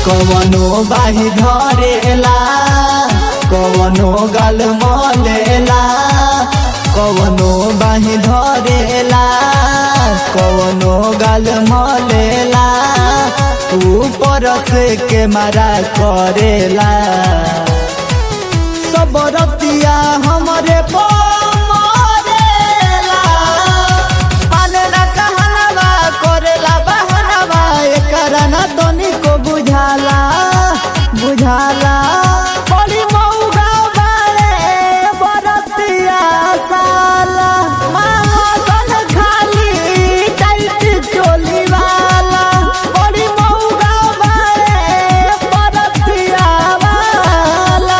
कवनो बाही धरेला कवनो गल मलेला कवनो बाही धरेला कवनो गल मलेला ऊपर से के मारा करेला सब रतिया हमरे पमरेला माने ना कहनवा करेला बहनवा एकरा ना तनिको बुझाला बुझाला बड़ी मौगा बारे बरतिया साला महासन खाली टाइट चोली वाला बड़ी मौगा बारे बरतिया वाला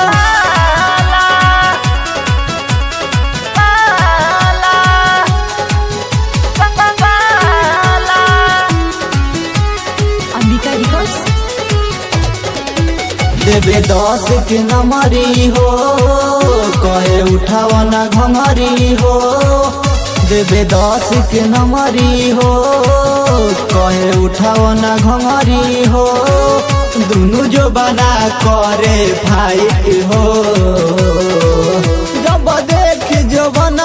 अंबिका रिकॉर्ड्स देवे दस के नमरी हो कहे उठावना घमरी हो देवे दस के नमरी हो कहे उठावना घमरी हो दुनु जो बना करे फाइट हो जब देख जो बना